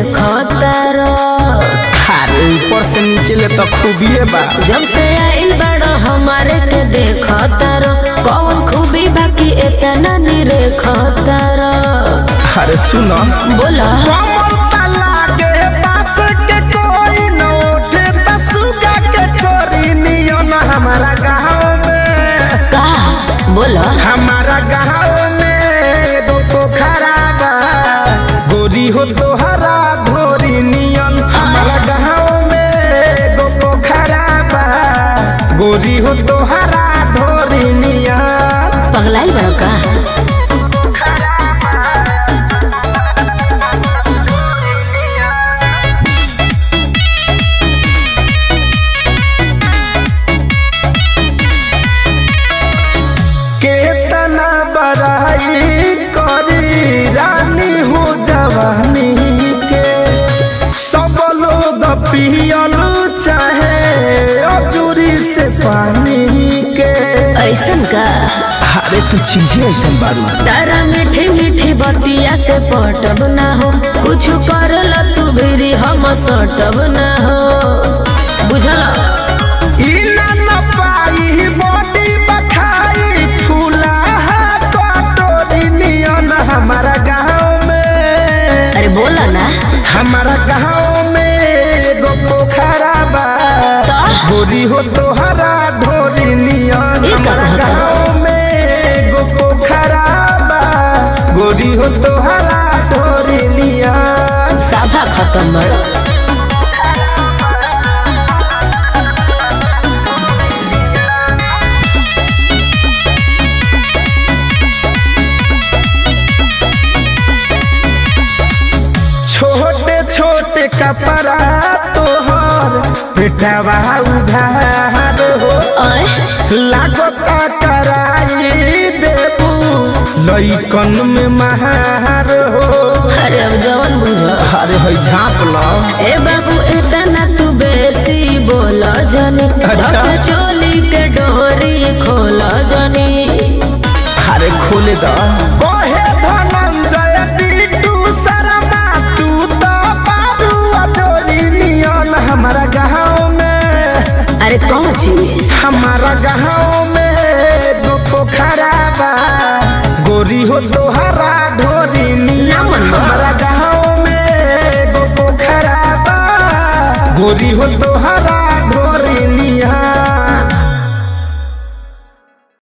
देखतर अरे ऊपर से नीचे ले तो खूबिए बा जब से आइल बड़ो हमारे के देखतर कौन खूबी बाकी इतना नी रेखतर अरे सुनो बोला कमल ताला के पास के कोई न उठे त सुगा के छोरी नियन हमारा गाँव में का बोला हमारा गाँव में एगो पोखरा बा गोरी हो तोहरा धोरी नियन हमारा गाँव में एगो पोखरा बा गोरी हो तोहरा धोरी नियन पगलाइल बड़ो का केतना बड़ाई करी रानी हो जवानी के सब लोग पियल चाहे अजूरी से पानी के ऐसन का अरे तू चीजें ऐसा बारू तारा मीठी मीठी बतिया से पटब ना हो कुछ करल तू भी हम सटब ना हो बुझल ई ना न पाई बॉडी बखाई फूला कटोरी नियन हमारा गाँव में अरे बोला ना हमारा गाँव में एगो पोखरा बा तो? गोरी हो तोहरा ढोरी नियन ई का हमारा कहता? गाँव में एगो पोखरा बा गोरी हो तोहरा ढोरी नियन साफा खत्म बड़ छोटे छोटे कपड़ा तोहर बेटवा उधार हो ओए लागता कराई देबू लइकन में महार हो अरे अब जवन बुझ अरे है झाँप लो ए बाबू इतना तू बेसी बोल जनी अच्छा। धक चोली के डोरी खोल जनी अरे खोले द कोहे धनंजय बिट्टू शर्मा तू तो बाबू अजोरी नियन हमारा गाँव में अरे कौन चीज हमारा गाँव में दो पोखरा बा गोरी हो तोहरा ढोरी नियन ना मन बा। हमारा गाँव में दो पोखरा बा गोरी हो तोहरा